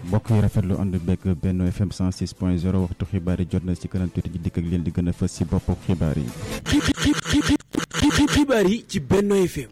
mbokk yi rafetlu ànd beeg Benno FM 106 point 0 waxtu xibaar yi jot na ci kanam tuuti ji dikk ak leen di gën a fës ci boppu xibaar yi. xibaar yi ci Benno FM.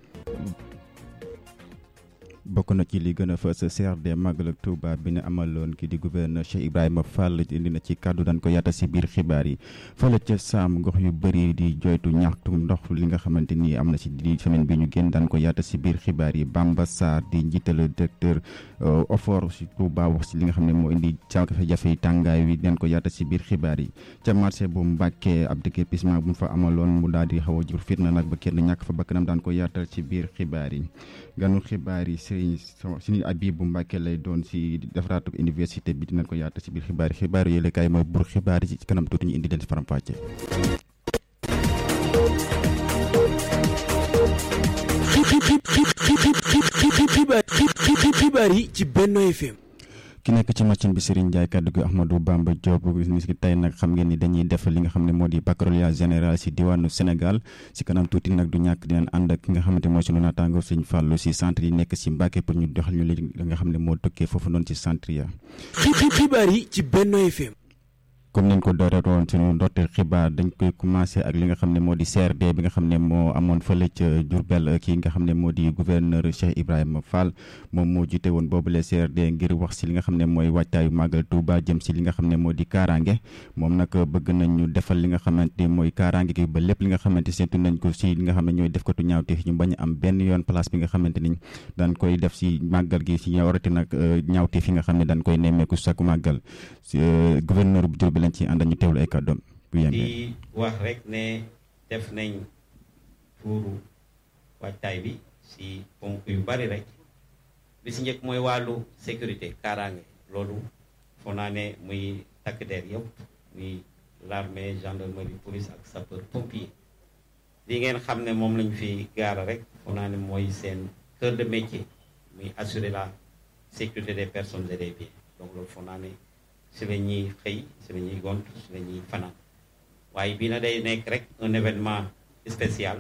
bokk na ci li gën a fës CRD Magal ak Touba bi ne amaloon ki di gouverneur Cheikh Ibrahima Fall indi na ci kàddu daan ko yaata si biir xibaar yi fële ca Saam gox yu bëri di joytu ñaxtu ndox li nga xamante ni am na si di semaine bi ñu génn daan ko yaata si biir xibaar yi Bamba Sarr di njiital directeur OFOR si Touba wax si li nga xam ne moo indi jafe-jafe yi tàngaay wi daan ko yaata si biir xibaar yi ca marché bu Mbàkke ab déguerpissement bu mu fa amaloon mu daal di xaw a jur fitna nag ba kenn ñàkk fa bakkanam daan ko yaatal ci biir xibaar yi ganu xibaar yi suñu Abibu Mbàkke lay doon si defaraatu université bi dinañ ko yaata si biir xibaar yi xibaar yi kaay mooy bur xibaar yi ci kanam tuuti ñu indi leen si faram-fàcce xibaar yi ci Benno FM. ki nekk ci machine bi Serigne Ndiaye kaddu gi Ahmadou Bamba Diop si tey nag xam ngeen ni dañuy def li nga xam ne moo di baccalauréat général si diwaanu Sénégal si kanam tuuti nag du ñàkk dinañ ànd ak ki nga xamante mooy sunu naataango Serigne Fallou si centre yi nekk si Mbàkke pour ñu doxal ñu li nga xam ne moo tukkee foofu noonu ci centre ya xibaar yi ci Benno FM. comme niñ ko dooree woon suñu ndorteel xibaar dañ koy commencé ak li nga xam ne moo di CRD bi nga xam ne moo amoon fële ca Diourbel kii nga xam ne moo di gouverneur Cheikh Ibrahima Fall moom moo jiite woon boobule CRD ngir wax si li nga xam ne mooy waajtaayu màggal Touba jëm si li nga xam ne moo di kaaraange moom nag bëgg nañ ñu defal li nga xamante ni mooy kaaraange gi ba lépp li nga xamante séntu nañ ko si li nga xam ne ñooy defkatu ñaawteef ñu bañ am benn yoon place bi nga xamante ni daan koy def si màggal gi si ñawarati nag ñaawteef yi nga xam ne daan koy nemmeeku chaque màggal gouverneur bu Diourbel lañ ci ànd ñu teewlu ay kàddoom bu di wax rek ne def nañ tuuru waajtaay bi si ponk yu bari rek bi si njëkk mooy wàllu sécurité kaaraange loolu foo naa ne muy takk der yëpp muy l'armée gendarmerie police ak sapeur pompier li ngeen xam ne moom lañ fi gaara rek foo naa ne mooy seen cœur de métier muy assurer la sécurité des personnes et des biens donc loolu foo naa ne si la ñuy xëy si la ñuy gont si la ñuy fanaan waaye bii na day nekk rek un événement spécial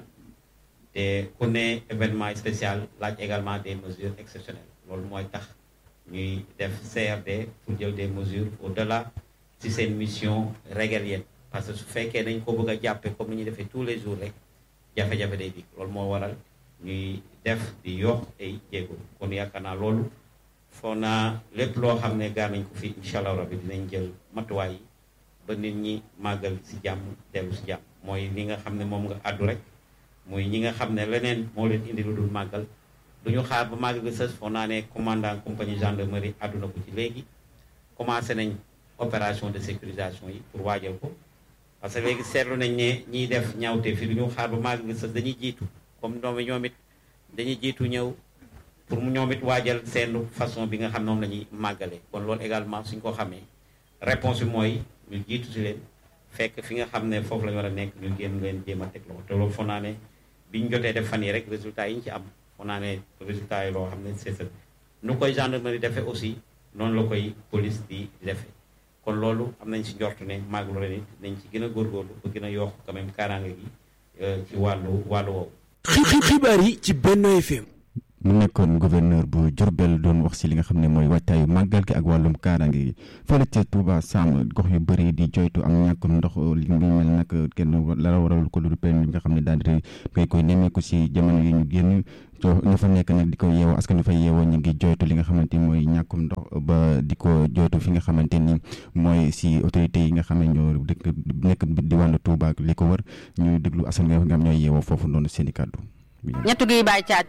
te ku ne événement spécial laaj également des mesures exceptionnelles loolu mooy tax ñuy def CRD pour jël des mesures au-delà si seen mission régalienne parce que su fekkee dañ ko bëgg a jàppe comme ni ñuy defee tous les jours rek jafe-jafe day dikk loolu moo waral ñuy def di yokk ay jéego kon yaakaar naa loolu foo naa lépp loo xam ne gaar nañ ko fi incha allah rabbi dinañ jël matuwaay yi ba nit ñi màggal si jàmm dellu si jàmm mooy li nga xam ne moom nga àddu rek muy ñi nga xam ne leneen moo leen indi lu dul màggal du ñu xaar ba màggal bi sës foo naa ne commandant compagnie gendarmerie àdduna ko ci léegi commencé nañ opération de sécurisation yi pour waajal ko parce que léegi seetlu nañ ne ñiy def ñaawte fi du ñu xaar ba màggal bi sës dañuy jiitu comme doom ñoom it dañuy jiitu ñëw pour mu ñoom it waajal seen façon bi nga xam ne moom la ñuy màggale kon loolu également suñ ko xamee réponse bi mooy ñu jiitu si leen fekk fi nga xam ne foofu la ñu war a nekk ñu génn leen jéem a teg loxo te loolu foog naa ne bi ñu jotee def fan yi rek résultat yi ñu ci am foog naa ne résultat yi loo xam ne c'est ça nu koy gendarmerie defee aussi noonu la koy police di defee kon loolu am nañ si njortu ne màggalu ren it nañ ci gën a góorgóorlu ba gën a yokk quand même kaaraange gi ci wàllu wàllu woowu. xibaar yi ci Benno FM. mu nekkoon gouverneur bu Diourbel doon wax si li nga xam ne mooy waajtaayu màggal gi ak wàllum kaaraange gi fële ca Touba Sam gox yu bëri di joytu am ñàkkum ndox li mu mel nag kenn la waral ko lu permis bi nga xam ne daal di koy koy nemmeeku si jamono yi ñu génn ñu fa nekk nag di ko yeewoo askan wi fa yeewoo ñu ngi joytu li nga xamante ni mooy ñàkkum ndox ba di ko joytu fi nga xamante ni mooy si autorités yi nga xam ne ñoo dëkk nekk diwaanu Touba ak li ko wër ñu déglu askan wi nga xam ñooy yeewoo foofu noonu seen i kàddu. ñett gi bàyyi caaj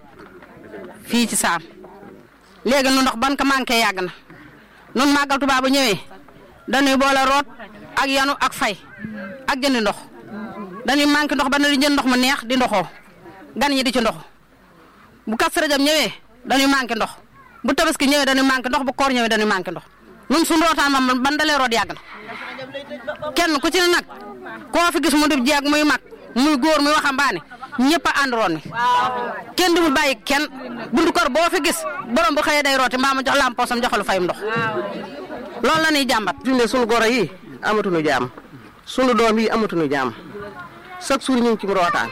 fii ci saam léegi nu ndox ban ko manqué yàgg na nun màggal Tuubaa bu ñëwee dañuy boole root ak yanu ak fay ak jëndi ndox dañuy manqué ndox ba ne di jënd ndox mu neex di ndoxoo gan ñi di ci ndox bu Kazu Rajab ñëwee dañuy manqué ndox bu tabaski ñëwee dañuy manqué ndox bu koor ñëwee dañuy manqué ndox nun suñu rootaan moom ban dalee root yàgg na kenn ku ci ne nag koo fi gis mu di jeeg muy mag muy góor muy waxambaane ñëpp a ànd roon mi kenn du mu bàyyi kenn buntu kër boo fi gis borom bu xëyee day rooti mbaa mu jox lam poosam joxalu fayum ndox loolu la ñuy jàmbat. fi mu ne sunu goro yi amatuñu jaam sunu doom yi amatuñu jaam chaque jour ñu ngi ci rootaan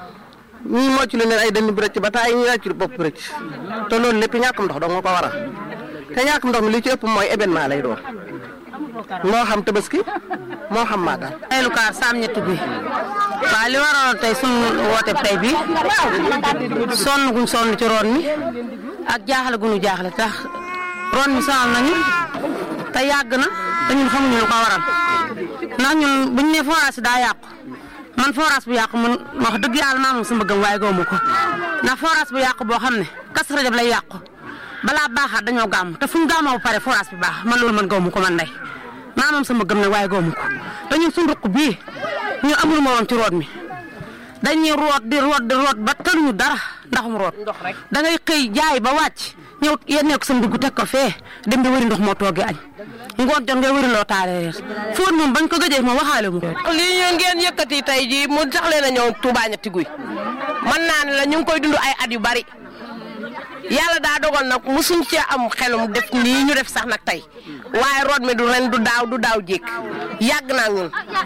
ñii mocc lu leen ay dënn bi rëcc ba taay ñi rëcc bopp bi rëcc te loolu lépp ñàkkum ndox dong nga ko waral te ñàkk ndox mi li ci ëpp mooy événement lay doon moo xam tabaski moo xam màggal. ay lu kaar saam ñetti guy waaw li waroon tey sunu woote tey bi sonn guñ sonn ci roon mi ak jaaxle guñu jaaxle tax roon mi sonal nañu te yàgg na te ñun xamuñu lu ko waral ndax ñun buñ ne forage daa yàqu man forage bu yàqu man wax dëgg yàlla maa moom sama gëm waaye gëmu ko ndax forage bu yàqu boo xam ne kas rajab lay yàqu balaa baaxaat dañoo gàmm te fuñ gàmmoo ba pare forage bi baax man loolu man gëmu ko man ndey maa moom sama gëm nag waaye gëmu ko te ñun suñu ruq bii ñu amul ma woon ci root mi dañuy root di root di root ba tëluñu dara ndaxum root da ngay xëy jaay ba wàcc ñëw yennee ko sa ndugg teg ko fee dem di wëri ndox moo toogee añ ngoon jot ngay wëri loo taale reer fóot moom bañ ko gëjee moom waxaale mu ko lii ñu ngeen yëkkati tey jii mu tax leen a ñëw Touba ñetti guy man naa ne la ñu ngi koy dund ay at yu bari yàlla daa dogal nag musuñ cee am xelum def nii ñu def sax nag tey waaye root mi du ren du daaw du daaw jékk yàgg naa ñun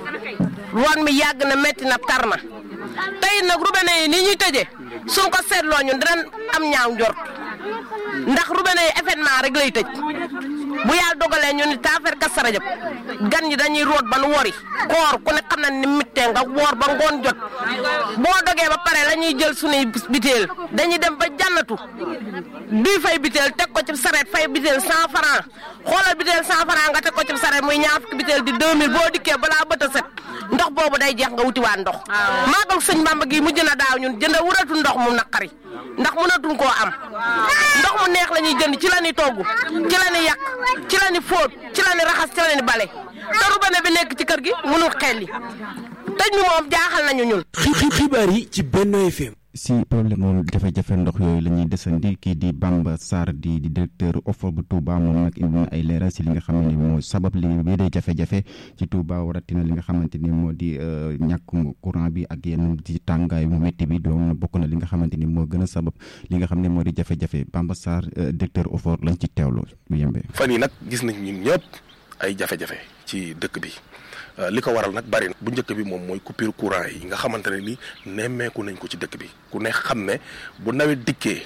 root mi yàgg na metti na tar na tey nag robinet yi nii ñuy tëjee suñ ko seetloo ñun dinañ am ñaaw njort ndax robinet yi événement rek lay tëj bu yàlla dogalee ñu ni taafeer Kazu Rajab gan ñi dañuy root ba nu wori koor ku ne xam na ni mittee nga woor ba ngoon jot boo dogee ba pare la ñuy jël suñuy biteel dañuy dem ba jànnatu duy fay biteel teg ko ci sareet fay biteel cent franc xoolal biteel cent franc nga teg ko ci sareet muy ñaar fukki biteel di deux mille boo dikkee balaa bët a set ndox boobu day jeex nga wutiwaat ndox maagal sëñ Bamba gi mujj na daaw ñun jënd wuratu ndox mu naqari ndax mënatuñ koo am ndox mu neex la ñuy jënd ci la ñuy togg ci la ñuy yàq ci la ñuy fóot ci la ñuy raxas ci la ñuy bale te robinet bi nekk ci kër gi mënul xelli tëj mi moom jaaxal nañu ñun. xibaar yi ci Benno FM. si problème moom jafe-jafe ndox yooyu la ñuy desandi kii di Bamba Sarr di di directeur OFOR bu Touba moom nag indi na ay leeral si li nga xam ne moo sabab li bii dee jafe-jafe ci Touba waratina li nga xamante ni moo di ñàkkum courant bi ak yenn ci tàngaay mu métti bi doon bokk na li nga xamante ni moo gën a sabab li nga xam ne moo di jafe-jafe Bamba Sarr directeur OFOR lañ ci teewlu bu yembee. fan yi nag gis nañ ñun ñëpp ay jafe-jafe ci dëkk bi. li ko waral nag bari na bu njëkk bi moom mooy coupure courant yi nga xamante ne ni nemmeeku nañ ko ci dëkk bi ku ne xam ne bu nawet dikkee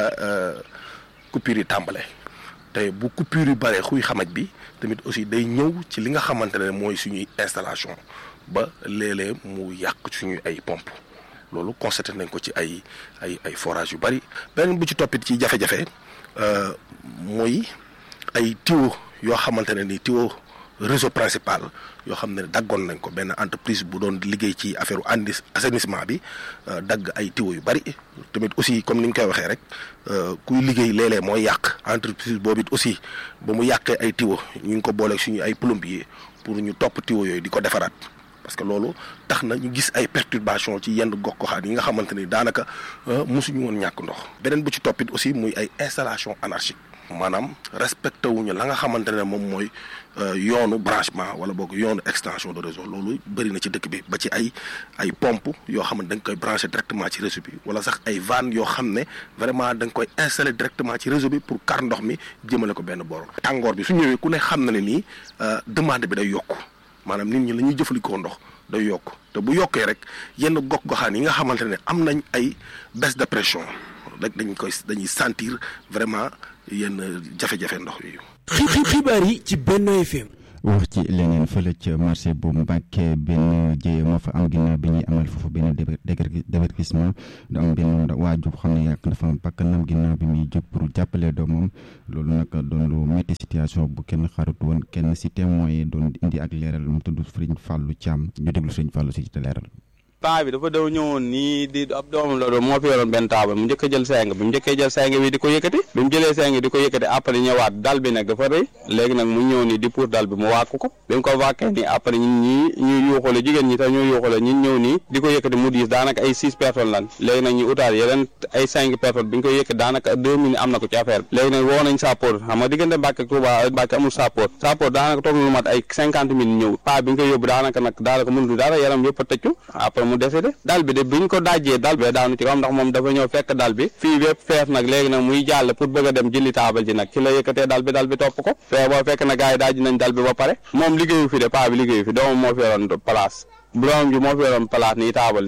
coupure yi tàmbale te bu coupure yi baree xuy xamaj bi tamit aussi day ñëw ci li nga xamante ne mooy suñuy installation ba léeg-léeg mu yàq suñuy ay pompe loolu constaté nañ ko ci ay ay ay forage yu bari beneen bu ci toppit ci jafe-jafe mooy ay tuyau yoo xamante ne ni tuyau réseau principal yoo xam ne daggoon nañ ko benn entreprise bu doon liggéey ci affaire andi assainissement bi dagg ay tuyaux yu bari tamit aussi comme ni ñu koy waxee rek kuy liggéey léeg-léeg mooy yàq entreprise boobu it aussi ba mu yàqee ay tuyaux ñu ngi ko booleeg suñu ay plombier pour ñu topp tuyaux yooyu di ko defaraat parce que loolu tax na ñu gis ay perturbation ci yenn gox-goxaan yi nga xamante ni daanaka mosuñu woon ñàkk ndox beneen bu ci toppit aussi muy ay installation anarchique maanaam respecté wuñu la nga xamante ne moom mooy yoonu branchement wala boog yoonu extension de réseau loolu bëri na ci dëkk bi ba ci ay ay pompe yoo xam ne da nga koy branché directement ci réseau bi wala sax ay vannes yoo xam ne vraiment da nga koy installé directement ci réseau bi pour kar ndox mi jëmale ko benn boor tàngoor bi su ñëwee ku ne xam na ne nii demande bi day yokku maanaam nit ñi la ñuy jëfandikoo ndox day yokk te bu yokkee rek yenn gox-goxaan yi nga xamante ne am nañ ay baisse de pression rek dañ koy dañuy sentir vraiment yenn jafe-jafe ndox yooyu. xibaar yi ci Benno FM. wax ci leneen fële ca marché bu Mbàkke benn jéye moo fa am ginnaaw bi ñuy amal foofu benn déguerpissement da am benn waajur xam ne yàq dafa bakkanam ginnaaw bi muy jóg pour jàppale doomam loolu nag doon lu métti situation bu kenn xarut woon kenn si témoin yi doon indi ak leeral mu tudd Sëriñ Fàllu Caam ñu déglu Sëriñ Fàllu si te leeral paa bi dafa daw ñëwoon nii di ab doomam la doon moo fi yoroon benn taabal mu njëkk a jël seng bi mu njëkkee jël seng bi di ko yëkkati bi mu jëlee seng di ko yëkkati après ñëwaat dal bi nag dafa rëy léegi nag mu ñëw nii di pour dal bi mu wàkk ko bi mu ko wàkkee nii après ñun ñii ñuy yuuxale jigéen ñi tax ñuy yuuxale ñun ñëw nii di ko yëkkati mu diis daanaka ay six personnes lan léegi nag ñu utaat yeneen ay cinq personnes bi ñu koy yëkkati daanaka deux minutes am na ko ci affaire bi léegi nag woo nañ sappoor xam nga diggante Mbàkke ak Touba Mbàkke amul sappoor sappoor daanaka toog na lu mat ay cinquante minutes ñëw paa bi ñu koy yóbbu daanaka nag daanaka mënul dara yaram yëpp a tëccu après mu décédé bi de biñ ko dajjee dal bi daanu ci kawam ndax moom dafa ñëw fekk dal bi fii bépp fees nag léegi nag muy jàll pour bëgg a dem jëli taabal ji nag ci la yëkkatee dal bi dal bi topp ko fee boo fekk na gars yi dajji nañ dal bi ba pare moom liggéeyu fi de paa bi liggéeyu fi doomam moo fi yoroon place doomam ji moo fi yoroon place nii taabal nii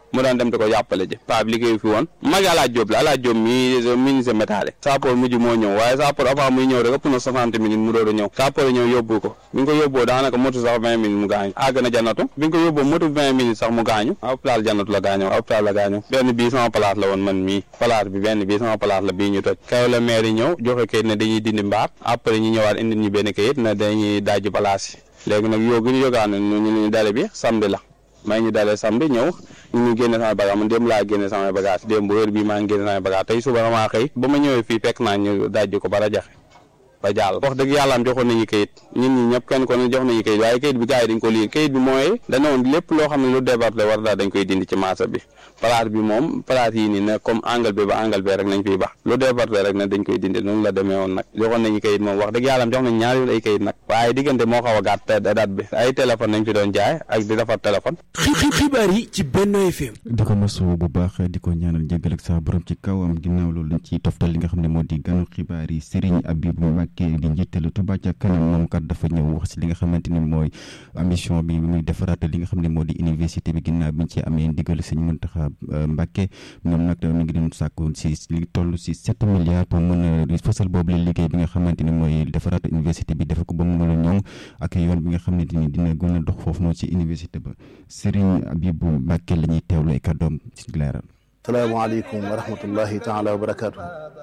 mu daan dem di ko jàppale ji paa bi liggéey fi woon mag alaaj Jóob la alaaj Jóob mi ministre métallique sappoor mujj moo ñëw waaye sappoor avant muy ñëw rek ëpp na soixante minutes mu doon ñëw sappoor ñëw yóbbu ko bi nga ko yóbboo daanaka motu sax vingt minutes mu gaañu àgg na jannatu bi nga ko yóbboo motu vingt minutes sax mu gaañu hôpital jannatu la gaañoo hôpital la gaañoo benn bii sama place la woon man mii place bi benn bii sama place la bii ñu toj kaw la maire yi ñëw joxe kayit ne dañuy dindi mbaar après ñu ñëwaat indi ñu benn kayit ne dañuy dajji place yi léegi nag yoo gi ñu yogaan ne ñu ñu dale bi samedi la may ñu dalee samedi ñëw ñu ngi génne samay bagage man démb laa génne samay bagage démb heure bii maa ngi génne samay bagage tey suba damaa xëy ba ma ñëwee fii fekk naa ñu dajji ko ba rajaxe ba jàll wax dëgg yàlla am joxoon nañu kayit ñun ñi ñëpp kenn ko ne jox nañu kayit waaye kayit bi gars yi dañ ko lii kayit bi mooy dana woon lépp loo xam ne lu débarté war daal dañ koy dindi ci marché bi place bi moom place yi nii ne comme angle bi ba angle bi rek nañ fiy bax lu débarté rek ne dañ koy dindi noonu la demee woon nag joxoon nañu kayit moom wax dëgg yàlla am jox nañ ñaari yoon ay kayit nag waaye diggante moo xaw a gàtt date bi ay téléphone nañ fi doon jaay ak di defar téléphone xibaar yi ci Benno FM di ko masu bu baax di ko ñaanal jégal ak sa borom ci kawam ginnaaw loolu lañ ci toftal li nga xam ne moo di ganu xibaar yi Serigne Abibou Mbacké di njiitalu Touba ca kanam moom kat dafa ñëw wax si li nga xamante ni mooy ambition bi muy defaraat li nga xam ne moo di université bi ginnaaw bi ñu ci amee ndigal Serigne Mountakha Mbacké moom nag mi ngi doon sàkku si li toll si sept milliards pour mën a fësal boobu la liggéey bi nga xamante ni mooy defaraat université bi dafa ko ba mu mën a ñoŋ ak yoon bi nga xamante ni dina gën a dox foofu noonu ci université ba Serigne Abibou Mbacké la ñuy teewlu ay kàddoom ci leeral. salaamaaleykum wa rahmatullahi taala wa barakaatu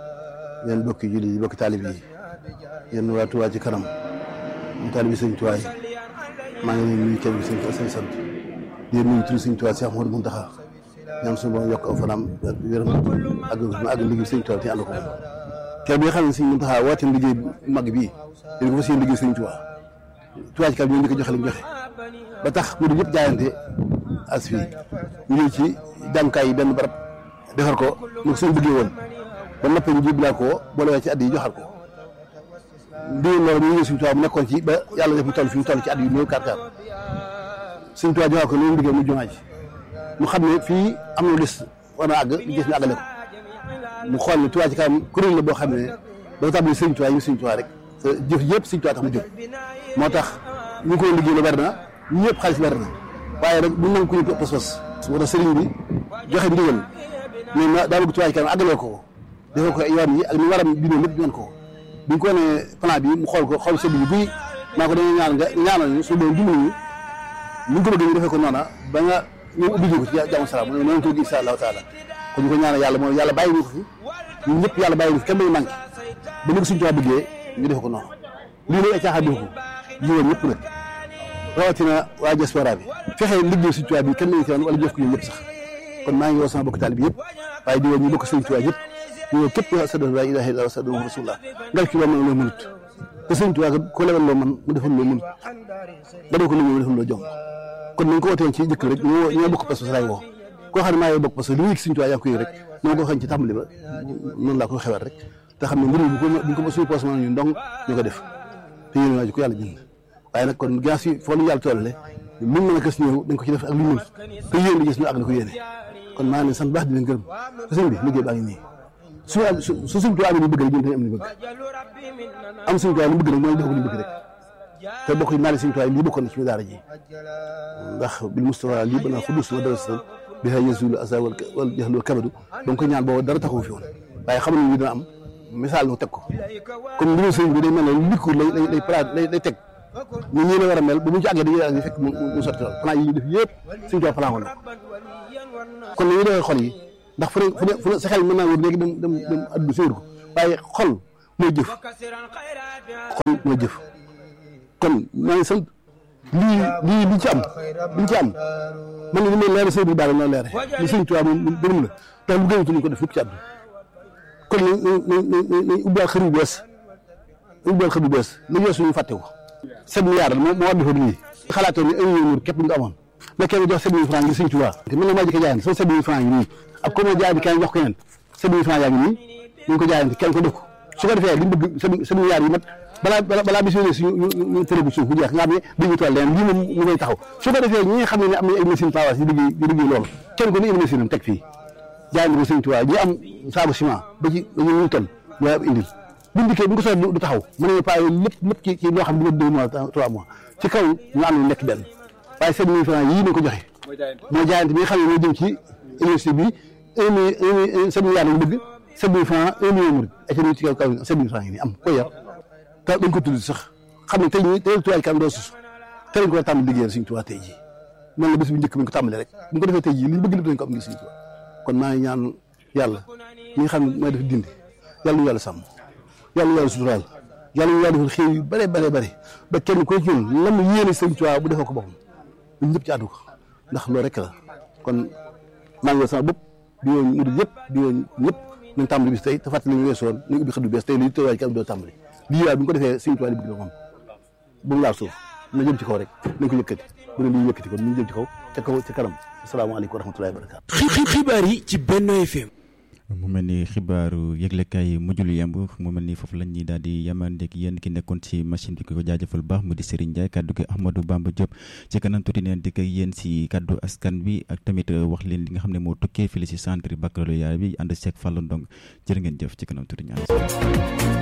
yéen bokki julli yi bokki taalib yi yéen waa Touba ci kanam ñu taalib yi sëñ Touba yi maa ngi leen nuyu kenn bi sëñ sëñ sant di leen nuyu turu sëñ Touba Cheikh Mouhamadou Mountakha ñaan suñu borom yokk aw fanam ak wéram ak ma àgg liggéey sëñ Touba te ànd ko moom kenn bi nga xam ne sëñ Mountakha woote liggéey mag bii dañ ko fas yéene liggéey sëñ Touba Touba ci kanam ñoo njëkk a joxe li mu joxe ba tax mu di ñëpp jaayante as fii ñu ñëw ci jàngukaay yi benn barab defar ko ni ko suñu bëggee woon ba noppi ñu jébbalaa ko boole ci at yi joxaat ko ndigal loolu ñu ngi suñu tubaab mu nekkoon ci ba yàlla def mu toll fi mu toll ci at yu néew kaar kaar suñu tubaab joxaat ko loolu liggéey mu jumaa ji mu xam ne fii am na des war na àgg li gis ñu àggale ko mu xool ne Touba ci kanam kuréel la boo xam ne dafa tàmbali sëñ Touba yi sëñ Touba rek te jëf yëpp sëñ Touba tax mu jóg moo tax ñu ko liggéey la bari na ñu ñëpp xaalis bari na waaye nag bu nangu ko ñu pas-pas moo tax sëriñ bi joxe ndigal mais ma daa bëgg Touba ci kanam àggaloo ko defal ko yoon yi ak ni waram bindoo lépp ñaan ko bi ñu ko nee plan bi mu xool ko xool sëñ bi buy maa ko dañuy ñaan nga ñaanal ñu su doon dimbali ñu ñu ko bëgg ñu defee ko noona ba nga ñu ubbi ko ci jàmm salaam mu ne noonu ko insha allahu taala ko ñu ko ñaanal yàlla mooy yàlla bàyyi ñu ko fi ñun ñëpp yàlla bàyyi ñu fi kenn day manqué ba ñu ko suñu Touba bëggee ñu defe ko noonu lii nag ay caaxaan ko jiwoon ñëpp nag rawatina waa diaspora bi fexe liggéey suñu Touba bi kenn nañu ci woon wala jëf ko ñun ñëpp sax kon maa ngi woo sama bokk taalibe bi yëpp waaye di woo ñu bokk sëñ Touba yëpp ñu woo képp sa doon laa ilaaha illallaah sa doon rasulullah ngal ci loo mën loo mënut te sëñ Touba ko lebal loo mën mu defal loo mënut ba doo ko liggéey mu defal loo jom kon nañ ko wootee ci jëkk rek ñoo ñoo bokk pas-pas laay woo koo xam ne maa ngi bokk parce que li muy sëñ Touba yaa ngi koy rek noonu ko xañ ci tàmbali ba noonu laa koy xewal rek te xam ne mbir bu ko buñ ko suñu poos mën ñu ndong ñu ko def te yéen waa ji ko yàlla bind waaye nag kon gas yi foo lu yàlla tollale luñ mën a gës ñëw dañ ko ci def ak lu mën te yéen di gis ñu àgg ko yéene kon maa ngi leen sant baax di leen gërëm te sëñ bi liggéey baa ngi nii su am su su sëñ Tuubaa ñu bëgg rek ñun dañu am li bëgg am sëñ Tuubaa lu bëgg rek mooy def ko li bëgg rek te bokk naa ne sëñ Tuubaa lii bokkoon na ci daara ji ndax bil Mustafa lii bana xudus wa darasatan bi ha yazulu asa wal wal jahlu kabadu ba nga ko ñaan boobu dara taxawu fi woon waaye xam nañu dina am misaal nu teg ko comme mbiru sëñ bi day mel ne likku lay lay lay lay lay teg ñu ñii la war a mel ba mu ci àggee dañuy àgg fekk mu mu sotti lool plan yi ñu def yëpp suñu toog plan woon kon nañu defee xol yi ndax fu ne fu ne fu ne sa xel mën naa wër léegi dem dem dem addu séwér ko waaye xol mooy jëf xol mooy jëf kon maa ngi sant lii lii liñ ci am liñ ci am man ni may leere sëñ bi daal na leere li sëñ Tuubaa moom gënum la tax lu gënatu ñu ko def fukk ci àddu kon nañ nañ nañ nañ ubbiwaat xër bu bees ubbiwaat xër bu bees li weesu ñu fàtte ko sept milliards moo moo war defar lii xalaatoon ni un million képp nga amoon mais kenn jox sept mille francs ngir sëñ Tuubaa te mën na maa jëkk jaayante sama sept mille francs yi nii ak comme jaay bi kenn jox ko keneen sept mille francs yaa ngi nii ñu ko jaayante kenn ko def ko su ko defee li ñu bëgg sept milliards yi mat balaa balaa bis yooyu suñu ñu tërëbu suuf bu jeex nga xam ne dañuy toll leen lii moom mu ngay taxaw su ko defee ñi nga xam ne am nañ ay machine tawas yi liggéey di liggéey loolu kenn ko ni ay machine am teg fii jaayante ko sëñ Tuubaa ñi am saabu ciment ba ci ba ñu ton ñu ab indil buñ dikkee bu ko soxla du taxaw mën nañu paa lépp lépp ci ci loo xam ne du deux mois trois mois ci kaw ñu am nekk benn waaye sept mille francs yii nañ ko joxe mooy jaayante bi nga xam ne moo jëm ci université bi un million sept milliards lañ bëgg sept mille francs un million murid ak ci kaw kaw sept mille francs yi nii am ko yor te dañ ko tudd sax xam ne tey ñi tey tuwaay kam doo sus te lañ ko war a tàmbali liggéeyal suñu tuwaa tey jii noonu la bés bu njëkk bi ñu ko tàmbalee rek bu ñu ko defee tey jii li ñu bëgg lépp dañ ko am ngi suñu tuwaa kon maa ngi ñaan yàlla ñi nga xam ne mooy def dindi yàlla ñu yàlla sàmm yàlla ñu yàlla suturaal yàlla ñu yàlla defal xëy yu bare bare bare ba kenn ko ci ñun lam yéene sëñ tuwaa bu defee ko boppam ñun ñëpp ci àddu ko ndax loolu rek la kon maa ngi sama bopp di woon murid yëpp di woon ñëpp nañ tàmbali bis tey te fàttali ñu weesoon ñu ubbi xëddu bees tey lii tëwaay kam doo tàmbali lii waaye bu ñu ko defee sëñ tuwaa li bëgg la moom bu mu laal suuf na jëm ci kaw rek nañ ko yëkkati bu ne lii yëkkati ko ñu jëm ci kaw ca kaw ca kanam asalaamaaleykum wa rahmatullahi wa barakaatu xibaar yi ci Benno FM mu mel ni xibaaru yëglekaay mujjul yemb mu mel ni foofu lañ ñuy daal di yamandeeg yéen ki nekkoon ci machine bi ko jaajëfal baax mu di Serigne Ndiaye kaddu gi Ahmadou Bamba Diop ci kanam tuuti neen dikk ak yéen si kaddu askan bi ak tamit wax leen li nga xam ne moo tukkee fii si centre baccalauréat bi ànd seeg Fallou Ndong jërë ngeen jëf ci kanam tuuti ñaan